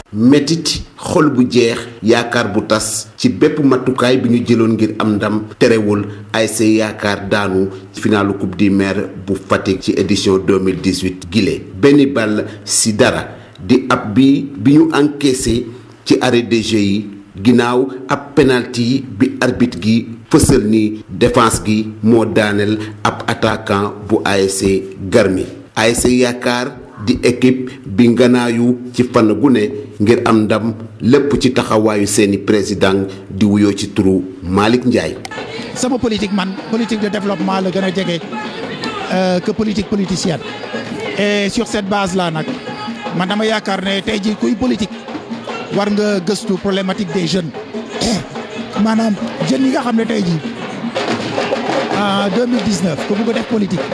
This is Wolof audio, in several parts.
métit xol bu jeex yaakaar bu tas ci bépp matukaay bi ñu jëloon ngir am ndam terewul ASC yaakaar daanu finalu coupe du maire bu Fatick ci édition 2018 gile benn ball si dara di ab bi bi ñu encaissé ci arrêt de jeu yi ginnaaw ab penalty bi arbitre gi fësal ni défense gi moo daaneel ab attaquant bu ASC Garmi ASC yaakaar di équipe bi nganaayu ci fan gu ne ngir am ndam lépp ci taxawaayu seeni président di wuyoo ci turu Malick Ndiaye. sama politique man politique de développement la gën a jege que politique politicienne et sur cette base là nag man dama yaakaar ne tey jii kuy politique war nga gëstu problématique des jeunes maanaam jeunes yi nga xam ne tey jii en 2019 ku bugg a def politique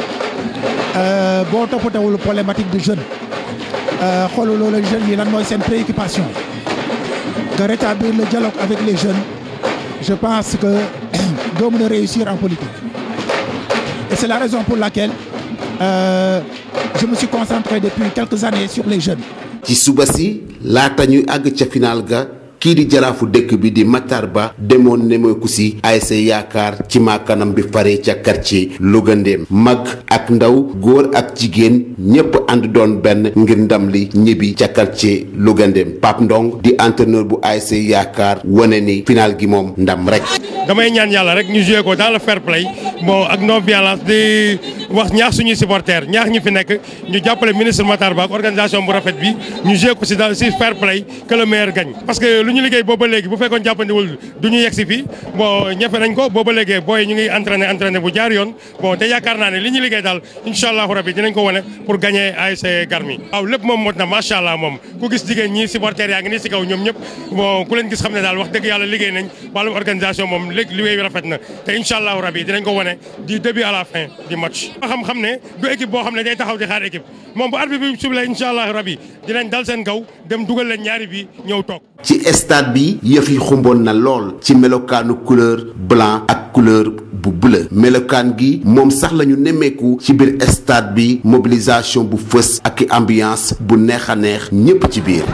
boo toppatawul problématique de jeunes xooluloo la jeunes yi lan mooy seen préoccupation que rétablir le dialogue avec les jeunes je pense que doo mën a réussir en politique et c'est la raison pour laquelle euh, je me suis concentré depuis quelques années sur les jeunes ci suba si laata ñuy àgg ca final ga kii di jaraafu dëkk bi di Matar Ba demoon nemeeku si ASC yaakaar ci maakanam bi fare ca quartier Louga Ndéem mag ak ndaw góor ak jigéen ñépp ànd doon benn ngir ndam li ñibbi ca quartier Louga Ndéem Pape Ndong di entraîneur bu ASC yaakaar wane ni final gi moom ndam rek. damay ñaan yàlla rek ñu joué ko dans le fair play bon ak non violence di wax ñaax suñuy supporters ñaax ñi fi nekk ñu jàppale ministre Matar Ba ak organisation bu rafet bi ñu joué ko si dans si fair play que le meilleur gagne. parce que lu ñu liggéey booba léegi bu fekkoon jàppandiwul du ñu yegg si fii bon ñefe nañ ko booba léegi booy ñu ngi entraîné entraîné bu jaar yoon bon te yaakaar naa ne li ñu liggéey daal incha allahu rabi dinañ ko wane pour gagner ASC Garmi. waaw lépp moom mot na macha allah moom ku gis jigéen ñi supporters yaa ngi nii si kaw ñoom ñëpp bon ku leen gis xam ne daal wax dëgg yàlla liggéey nañ wàllum organisation moom léegi liggéey bi rafet na te incha allahu rabi dinañ ko wane du début à la fin du match. xam-xam ne du équipe boo xam ne day taxaw di xaar équipe moom bu arbitre bi sublee incha allahu rabi dinañ dal seen kaw dem dugal leen ñaari bi ñëw toog. ci stade bi yëf yi xumboon na lool ci melokaanu couleur blanc ak couleur bu bleu melokaan gi moom sax lañu nemmeeku ci biir stade bi mobilisation bu fës ak ambiance bu neex a neex ñépp ci biir.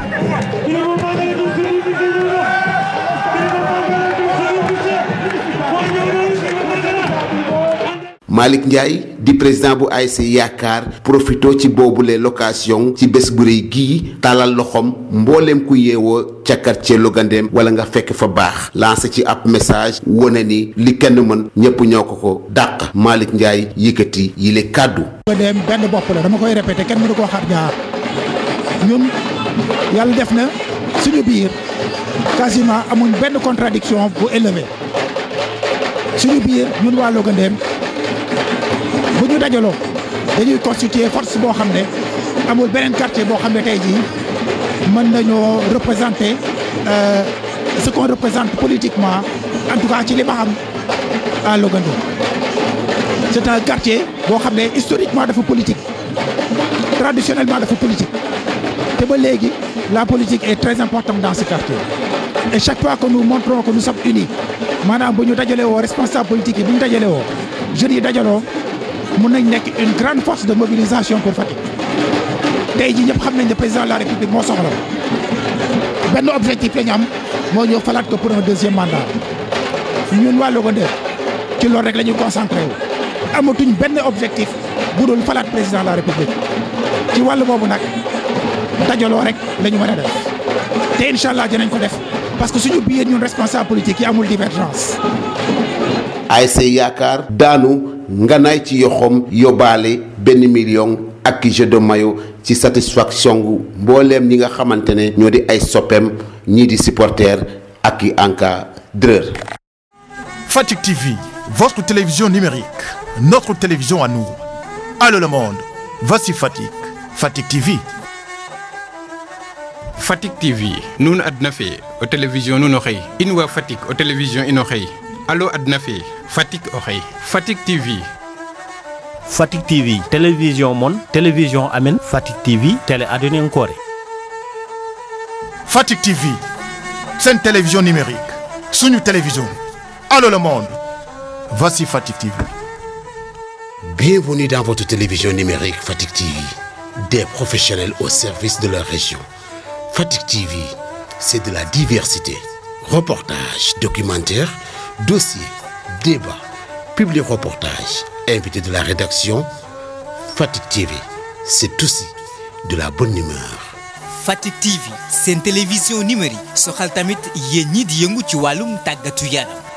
Malick Ndiaye di président bu ASC yaakaar profito ci boobule location ci bés bu rëy gii tàllal loxoom mbooleem ku yeewoo ca quartier Louga Ndéem wala nga fekk fa baax lancé ci ab message wone ni li kenn mën ñëpp ñoo ko ko dàq Malick Ndiaye yëkkati yile kàddu Louga Ndéem benn bopp la dama koy répété kenn mënu koo xar ñaar ñun yàlla def na suñu biir quasiment amuñ benn contradiction bu élevé suñu biir ñun waa Louga Ndéem bu ñu dajaloo dañuy constituer force boo xam ne amul beneen quartier boo xam ne tey jii mën nañoo représenter ce qu'on représente politiquement en tout cas ci li ma xam à Louga Ndéem c'est un quartier boo xam ne historiquement dafa politique traditionnellement dafa politique te ba léegi la politique est très importante dans ce quartier et chaque fois que nous montrons que nous sommes unis maanaam bu ñu dajalee woo responsable politique yi bu ñu dajalee woo jeunes yi dajaloo mun nañ nekk une grande force de mobilisation pour Fatick tey jii ñëpp xam nañ ne président de la république moo soxla benn objectif la ñu am moo ñëw falaat ko pour un deuxième mandat ñun waa Louga Ndéem ci loolu rek la ñuy concentré wu. amatuñ benn objectif bu dul falaat président de la république ci wàllu boobu nag dajaloo rek la ñu mën a def te incha allah dinañ ko def parce que suñu biir ñun responsable politique yi amul divergence. ASC yaakaar daanu nganaay ci yoxoom yóbbaale benn million ak jeu de maillot ci satisfaction gu mbooleem ñi nga xamante ne ñoo di ay soppeem ñii di supporter ak i encadreur. Fatick TV, votre télévision numérique, notre télévision à nous. Allô le monde, voici Fatick, Fatick TV. Fatick TV nun adna fe o télévision nun o xëy in wa Fatick o télévision in o xëy alo adna fe Fatick o xëy Fatick TV Fatick TV télévision mon télévision amen Fatick TV télé aduna kore Fatick TV, c'est une télévision numérique, sunu télévision. Allô le monde, voici Fatick TV. Bienvenue dans votre télévision numérique Fatick TV, des professionnels au service de leur région. Fatick TV, c'est de la diversité. Reportages, documentaires, dossiers, débats, publi-reportages, invités de la rédaction. Fatick TV, c'est aussi de la bonne humeur. Fatick TV seen télévision numérique soxal tamit yéen ñi di yëngu ci wàllum tàggatu yaram